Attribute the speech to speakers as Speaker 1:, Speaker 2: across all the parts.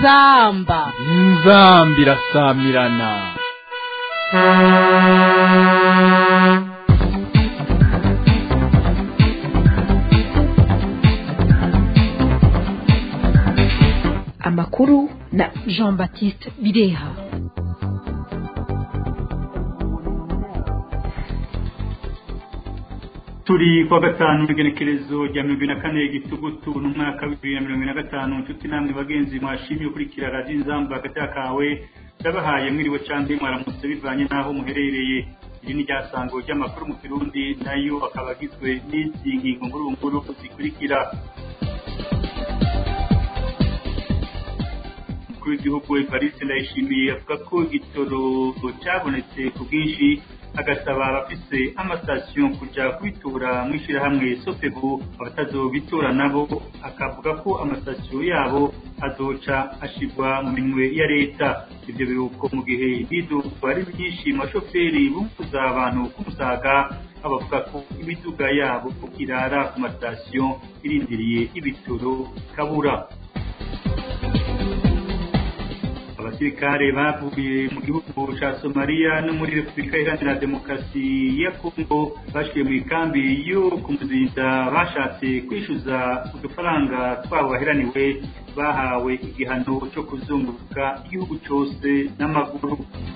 Speaker 1: inzamba
Speaker 2: inzamba irasamirana
Speaker 3: amakuru na
Speaker 1: jean baptiste bireha
Speaker 4: turi kuwa gatanu igenekerezo rya mirongo ine na kane gitugutu n'umwaka w'ibibiri na mirongo ine na gatanu inshuti namwe bagenzi mwashimye ukurikira radiyo inzamba hagati kawe ndabahaye mwiriwe cyangwa mwaramutse bivanye n'aho muherereye iri ni ryasango ry'amakuru mu kirundi nayo akaba agizwe n'izi ngingo ngurunguru zikurikira umukuru w'igihugu evariste ndayishimiye avuga ko igitoro cyabonetse ku bwinshi agasaba abafise amasitasiyo kujya kubitura mu ishyirahamwe sofebu abatazobitura nabo akavuga ko amasitasiyo yabo azoca ashirwa mu minwe ya leta ibyo biruko mu gihe ibiduka ari byinshi mu bashoferi bumvuza abantu k'umusaga abavuga ko imiduga yabo irara ku masitasiyo irindiriye ibitoro kabura abasirikare bavuye mu gihugu ca Somalia no muri Repubulika Iharanira Demokarasi ya Kongo bashikiye mu ikambi yo kumuzinda bashatse kwishyuza udufaranga twabo baheraniwe bahawe igihano cyo kuzunguruka igihugu cyose n'amaguru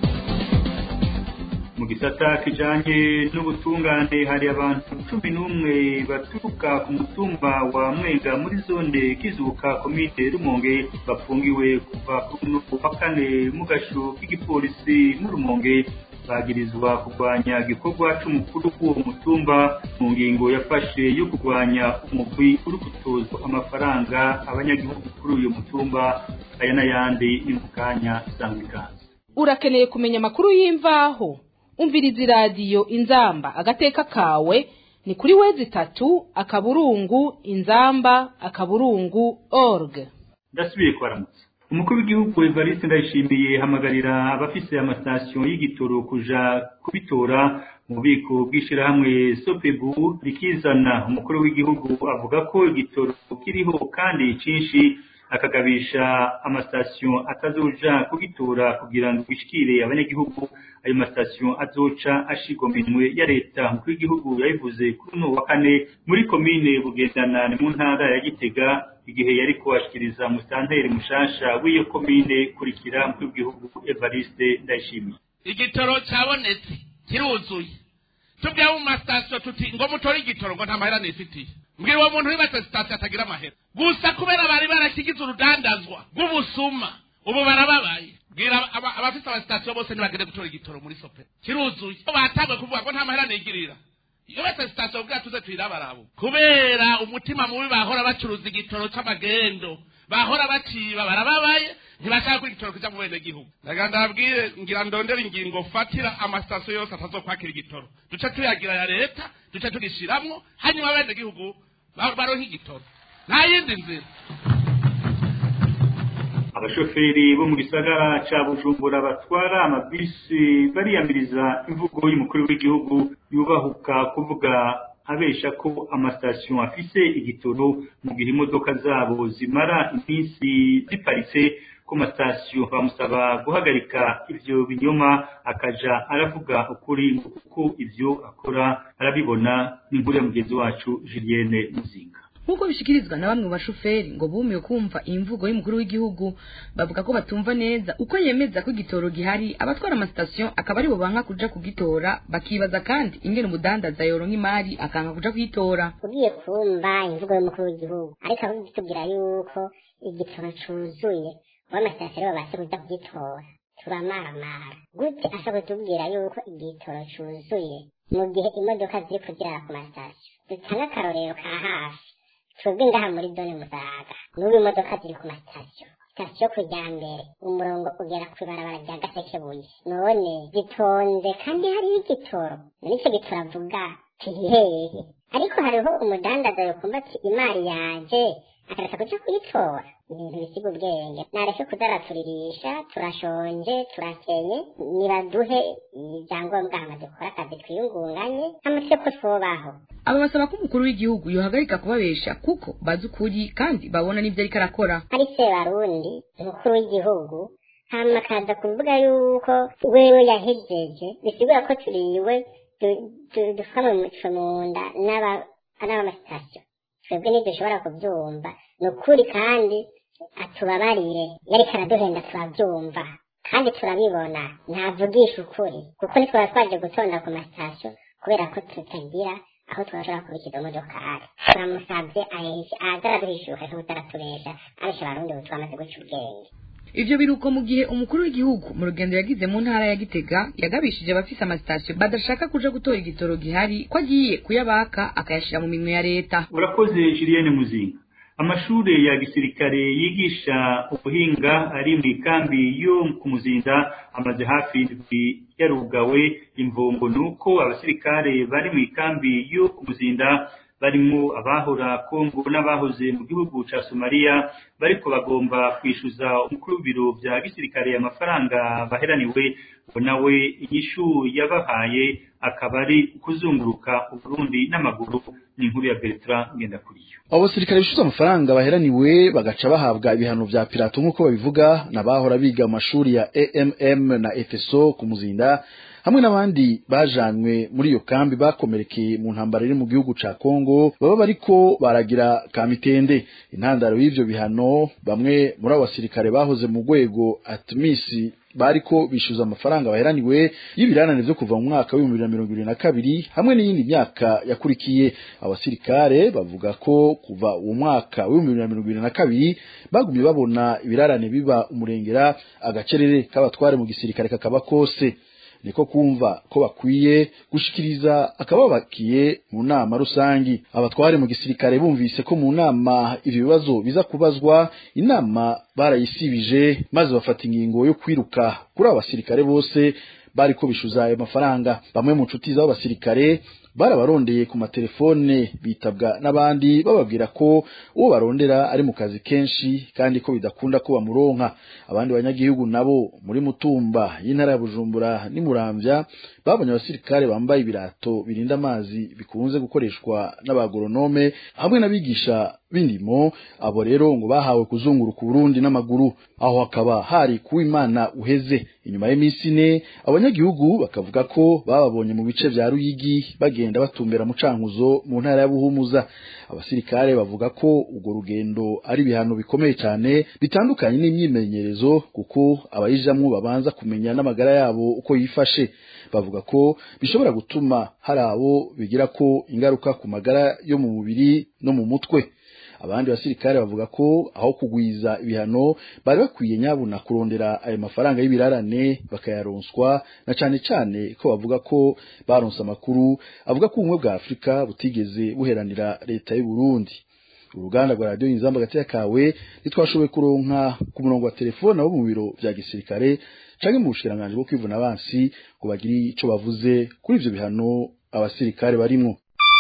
Speaker 4: mu gisata kijanye n'ubutungane hari abantu cumi n'umwe baturuka ku mutumba wa mwenga muri zone kizuka komite rumonge bafungiwe kuva ku wa kane mu gasho k'igipolisi mu rumonge bagirizwa kurwanya igikorwa c'umukuru w'uwo mutumba mu ngingo yafashe yo kurwanya umugwi uri gutozwa amafaranga abanyagihugu kuri uyu mutumba aya n'ayandi ni mu kanya sanga ikaze
Speaker 1: urakeneye kumenya amakuru y'imvaho umviriza iradiyo inzamba agateka kawe ni kuri wezi itatu akaburungu inzamba akaburungu org
Speaker 4: ndasubiye kubaramutsa umukuru w'igihugu evariste ndayishimiye hamagarira abafise amasitasiyo y'igitoro kuja kubitora mu bubiko bw'ishyirahamwe sopebu rikizana umukuru w'igihugu avuga ko igitoro kiriho kandi cinshi akagabisha amasitasiyo atazoja kugitora kugira ngo bishikire abanyagihugu ayo masitasiyo azoca ashirwa minwe ya leta umukuru w'igihugu yabivuze kuri uno wa kane muri komine bugendana ni mu ntara ya gitega igihe yari kuhashikiriza musanteri mushasha w'iyo komine kurikira umukuru w'igihugu evariste ndayishimiye
Speaker 5: igitoro cyabonetse kiruzuye tubwiye mu masitasiyo tuti ngo mutore igitoro ngo nta mahera nifitiye mbwira uwo muntu wibatse sitasiyo atagira amahera gusa kubera bari barakigize urudandazwa rw'ubusuma ubu barababaye bwira abafite amasitasiyo bose ntibagende gutora igitoro muri sope kiruzuye batangwe kuvuga ngo nta mahera nigirira iyo bata sitasiyo bwa tuze tuyirabarabo kubera umutima mubi bahora bacuruza igitoro c'amagendo bahora baciba barababaye ntibashaka ko igitoro kija mu bene gihugu ndagira ndababwire ngira ndondera ingingo fatira amasitasiyo yose atazokwakira igitoro duce tuyagira ya leta duce tugishiramwo hanyuma bene gihugu baronka igitoro nta yindi nzira
Speaker 4: abashoferi bo mu gisagara ca bujumbura batwara amabisi bariyamiriza imvugo y'umukuru w'igihugu yubahuka kuvuga abesha ko amasitasiyo afise igitoro mu gihe imodoka zabo zimara iminsi ziparitse ku masitasiyo bamusaba guhagarika ivyo binyoma akaja aravuga ukuri kuko ivyo akora arabibona n'inkuru ya mugenzi wacu Julienne Muzinga
Speaker 3: nk'uko bishikirizwa na bamwe mu bashoferi ngo bumiwe kumva iyi mvugo y'umukuru w'igihugu bavuga ko batumva neza uko yemeza ko igitoro gihari abatwara amasitasiyo akaba aribo banka kuja kugitora bakibaza kandi ingene umudandaza yoronka imari akanga kuja kuyitora
Speaker 6: ugiye kumva imvugo y'umukuru w'igihugu ariko abitubwira yuko igitoro cuzuye w'amasitasiyo babashe kuja kugitora turamaramara gute ashobora kutubwira yuko igitoro cuzuye mu gihe imodoka ziri kugirara ku masitasiyo dutanga akarorero ka hafi twebwe ngaha muri zone musaga n'ubu imodoka ziri ku masitasiyo sitasiyo kujya mbere umurongo ugera ku ibarabara rya gasekebuye none zitonze kandi hariho igitoro nicyo gitoro avuga kihehe ariko hariho umudandaza yokumva ati imari yaje akareka kuja kuyitora ibintu bisiga ubwenge nareke kudaraturirisha turashonje turakenye nibaduhe ibyangombwa hama dukora akazi twiyungunganye hamutse ko twobaho
Speaker 3: aba basaba ko umukuru w'igihugu yohagarika kubabesha kuko bazi ukuri kandi babona n'ibyo ariko arakora
Speaker 6: ari se barundi umukuru w'igihugu hama akaza kuvuga yuko wewe yahejeje bisigura ko turiwe dufa mu muco mu nda n'abamasitasiyo twebwe ntidushobora kubyumva ni ukuri kandi atubabarire yariko araduhenda turabyumva kandi turabibona ntavugisha ukuri kuko ntitwaba twaje gutonda ku masitasiyo kubera ko tutagira aho twashobora kubikira umodokari turamusabye aza araduhishuka nk'utaratubesha abesha abarundi ubu twamaze guca ubwenge
Speaker 3: ivyo biruko mu gihe umukuru w'igihugu mu rugendo yagize mu ntara ya gitega yagabishije abafise amasitasiyo badashaka kuja gutora igitoro gihari ko agiye kuyabaka akayashira mu minwe ya leta
Speaker 4: urakoze julienne muzinga amashure ya gisirikare yigisha ubuhinga ari mu ikambi yo ku muzinda amaze hafi indwi yarugawe imvungo ni uko abasirikare bari mu ikambi yo ku muzinda barimo abahora kongo n'abahoze mu gihugu ca somaliya bariko bagomba kwishyuza umukuru w'ibiro vya gisirikare amafaranga baheraniwe ngo nawe inyishu yabahaye akaba ari kuzunguruka uburundi n'amaguru ni inkuru ya bertrand ngendakuriyo
Speaker 7: abo basirikare bishyuza amafaranga baheraniwe bagaca bahabwa ibihano vya pirato nk'uko babivuga n'abahora biga mu mashuri ya amm na efeso ku muzinda hamwe n'abandi bajanywe muri iyo kambi bakomerekeye mu ntambara iri mu gihugu ca Kongo baba bariko baragira kamitende intandaro y'ivyo bihano bamwe muri abo basirikare bahoze mu rwego atmisi bariko bishyuza amafaranga baheraniwe y'ibiranane vyo kuva mu mwaka w'ibihumbi bibiri na mirongo ibiri na kabiri hamwe n'iyindi myaka yakurikiye abasirikare bavuga ko kuva uwo mwaka w'ibihumbi bibiri na mirongo ibiri na kabiri bagumye babona ibirarane biba umurengera agacerere k'abatware mu gisirikare kakaba kose niko kumva ko bakwiye gushikiriza akababakiye mu nama rusangi abatware mu gisirikare bumvise ko mu nama ivyo bibazo biza kubazwa inama barayisibije maze bafata ingingo yo kwiruka kuri abo basirikare bose bariko bishuza ayo mafaranga bamwe mu nshuti z'abo basirikare barabarondeye ku matelefone bitabwa n'abandi bababwira ko uwo barondera ari mu kazi kenshi kandi ko bidakunda ko bamuronka abandi banyagihugu nabo muri mutumba y'intara ya bujumbura n'imuramvya babonye abasirikare bambaye ibirato birinda amazi bikunze gukoreshwa n'abagoronome hamwe n'abigisha b'indimo abo rero ngo bahawe kuzunguruka uburundi n'amaguru aho hakaba hari kuwimana uheze inyuma y'iminsi ine abanyagihugu bakavuga ko bababonye mu bice vya ruyigi bagenda batumbera mu cankuzo mu ntara ya buhumuza abasirikare bavuga ko urwo rugendo ari ibihano bikomeye cyane bitandukanye n'imyimenyerezo kuko abayijamwo babanza kumenya n'amagara yabo uko yifashe bavuga ko bishobora gutuma hari abo bigira ko ingaruka ku magara yo mu mubiri no mu mutwe abandi basirikare bavuga ko aho kugwiza ibihano bari bakwiye nyabuna kurondera ayo mafaranga y'ibirarane bakayaronswa na cane cane ko bavuga ko baronse amakuru avuga ko ubumwe bwa afurika butigeze buheranira leta y'u Burundi uruganda rwa radiyo inzamba gateka kawe ntitwashoboye kuronka ku murongo wa telefone abo mu biro vya gisirikare canke mu bushikiranganji bwo kwivuna abansi ngo bagire ico bavuze kuri ivyo bihano abasirikare barimwo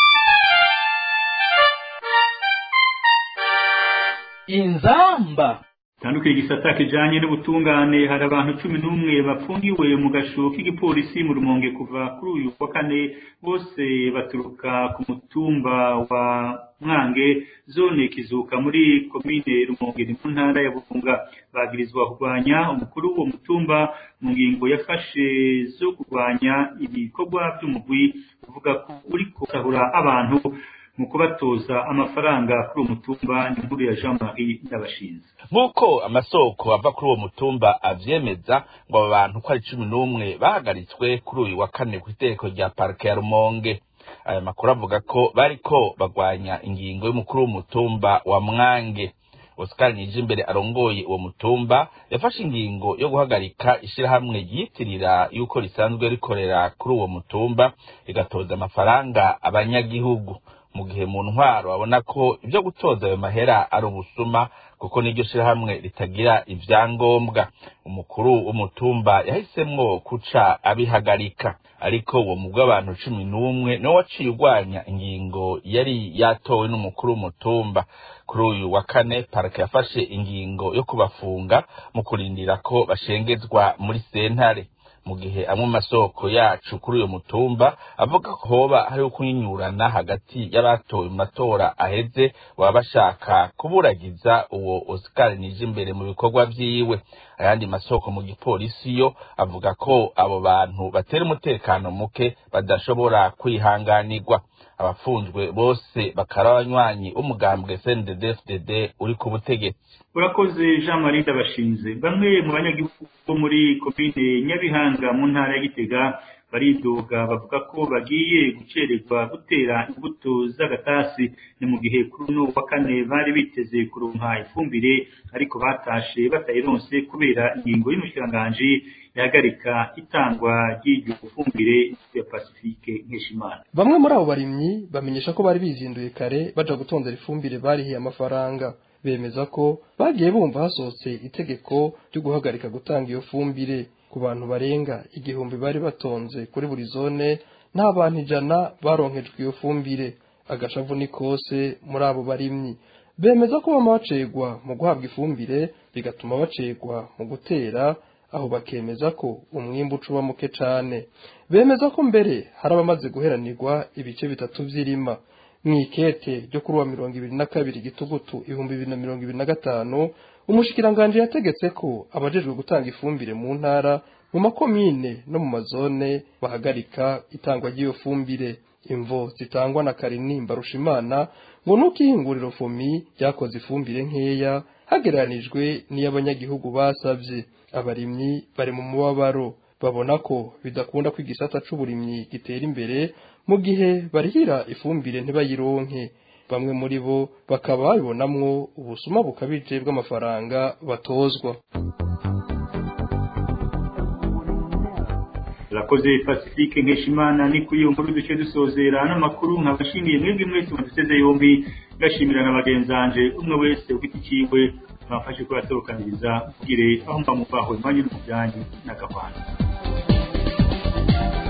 Speaker 2: inzamba
Speaker 4: tandukira igisata kijanye n'ubutungane hari abantu cumi n'umwe bafungiwe mu gasho k'igipolisi mu rumonge kuva kuri uyu wa kane bose baturuka ku mutumba wa mwange zone kizuka muri komine rumonge ni mu ntara ya bufunga bagirizwa kurwanya umukuru w'uwo mutumba mu ngingo yafashe zo kurwanya ibikorwa by'umugwi uvuga ko uriko usahura abantu mu kubatoza amafaranga kuri uwo mutumba ni inkuru ya jean marie ndabashinze
Speaker 5: nk'uko amasoko ava kuri uwo mutumba avyemeza ngo aba bantu ko ari cumi n'umwe bahagaritswe kuri uyu wa kane ku itegeko rya parike ya rumonge aya makuru avuga ko bariko bagwanya ingingo y'umukuru w'umutumba wa mwange Oscar Nijimbere arongoye uwo mutumba yafashe ingingo yo guhagarika ishirahamwe ryitirira yuko risanzwe rikorera kuri uwo mutumba rigatoza amafaranga abanyagihugu mu gihe mu ntwaro babona ko ibyo gutoza ayo mahera ari ubusuma kuko n'iryo shirahamwe ritagira ivyangombwa umukuru w'umutumba yahisemwo kuca abihagarika ariko uwo mugwi w'abantu cumi n'umwe niwo waciye urwanya ingingo yari yatowe n'umukuru w'umutumba kuri uyu wa kane parike yafashe ingingo yo kubafunga mu kurindira ko bashengezwa muri sentare
Speaker 8: mu gihe amwe mu masoko yacu kuri uyu mutumba avuga ko hoba hariho kunyinyurana hagati y'abatowe mu matora aheze baba bashaka kuburagiza uwo Oscar Nijimbere mu bikorwa vyiwe ayandi masoko mu gipolisi yo avuga ko abo bantu batera umutekano muke badashobora kwihanganirwa abafunzwe bose bakaba abanywanyi umugambwe CNDD-FDD uri ku butegetsi
Speaker 4: urakoze jean marie ndabashinze bamwe mu banyagihugu bo muri komine nyabihanga mu ntara ya gitega baridoga bavuga ko bagiye gucererwa gutera imbuto z'agatasi ni mu gihe kuri uno wa kane bari biteze kuronka ifumbire ariko batashe batayironse kubera ingingo y'umushikiranganji ihagarika itangwa ry'iryo fumbire ya pasifike nkeshimana
Speaker 9: bamwe muri abo barimyi bamenyesha ko bari bizinduye kare baja gutondera ifumbire barihiye amafaranga bemeza ko bagiye bumva hasohotse itegeko ryo guhagarika gutanga iyo fumbire ku bantu barenga igihumbi bari batonze kuri buri zone nta bantu ijana baronkejwe iyo fumbire agashavu ni kose muri abo barimyi bemeza ko bama bacegwa mu guhabwa ifumbire bigatuma bacegwa mu gutera aho bakemeza ko umwimbu ucuba muke cane bemeza ko mbere hari abamaze guheranirwa ibice bitatu vy'irima mw'ikete ryo kuri wa mirongo ibiri na kabiri gitugutu ibihumbi bibiri na mirongo ibiri na gatanu umushikiranganji yategetse ko abajejwe gutanga ifumbire mu ntara mu makomine no mu mazone bahagarika itangwa ry'iyo fumbire imvo zitangwa na karinimba rushimana ngo nuko ihinguriro fomi ryakoze ifumbire nkeya hagereranijwe n'iy'abanyagihugu basavye abarimyi bari mu mubabaro babona ko bidakunda ko igisata c'uburimyi gitera imbere mu gihe barihira ifumbire ntibayironke bamwe muri bo bakaba babibonamwo ubusuma bukabije bw'amafaranga batozwa
Speaker 4: urakoze pacifique nkeshimana ni kuri iyo nkuru duce dusozera n'amakuru nkabashimiye mwebwe mwese muduseze yombi ngashimira na bagenzanje umwe wese ufite ikiwe mwafashe ko yatorokaniriza kugire aho mba muvaho imanyu n'umujyanyi n'agahwana